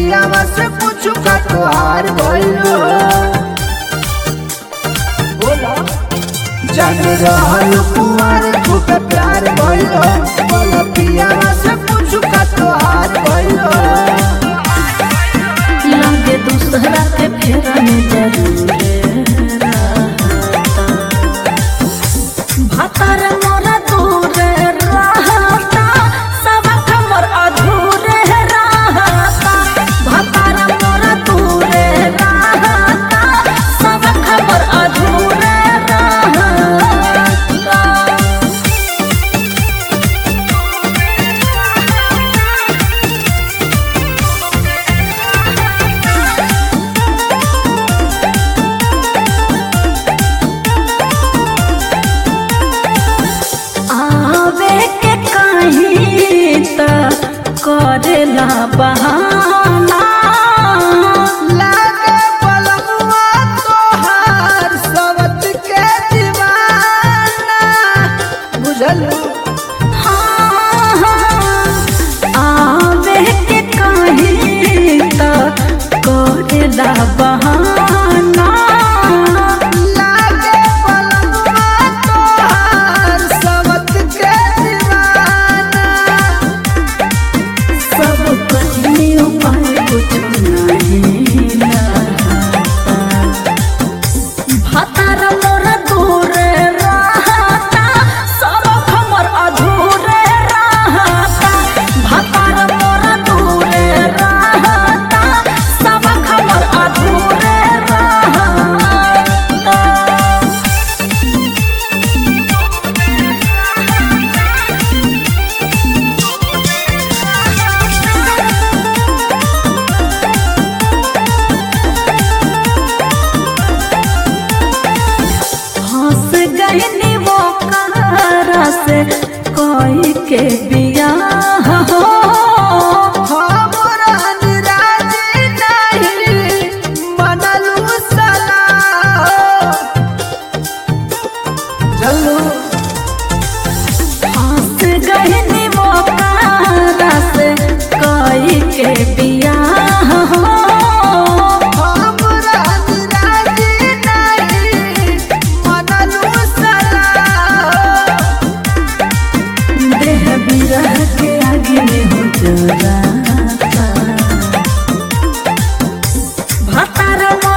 पियावा से पूछू का तोहार भइलो बोला जान रहल कुमार खूब प्यार भइलो बोला पियावा से पूछू का तोहार भइलो लगे दूसरा के फेरा में जरूर भातर मोरा दूर रहता सब खबर अधूरे रहता भातर मोरा दूर रहता सब खबर अधूरे रहता आवे के कहीं त करेला बहाना लागे पलमुआ तोहार सवत के दीवाना बुझलू हाँ, हाँ, आवे के कहीं त करेला बहाना लागे पलमुआ तोहार सवत के दीवाना सब कहीं उपाय कुछ नहीं रहता भातार मोर दूर रहता सब खबर अधूरे रहता भातार मोर दूर रहता सब खबर अधूरे रहता हंस गहनी वो कहारा से कोई के बियाह हो हमरा निराजी नहीं मनलू सलाह चलू हंस गहनी वो कहारा से कोई के बियाह हो हमरा निराजी नहीं मनलू सलाह देह बिरह के आगे में हो जराता भातार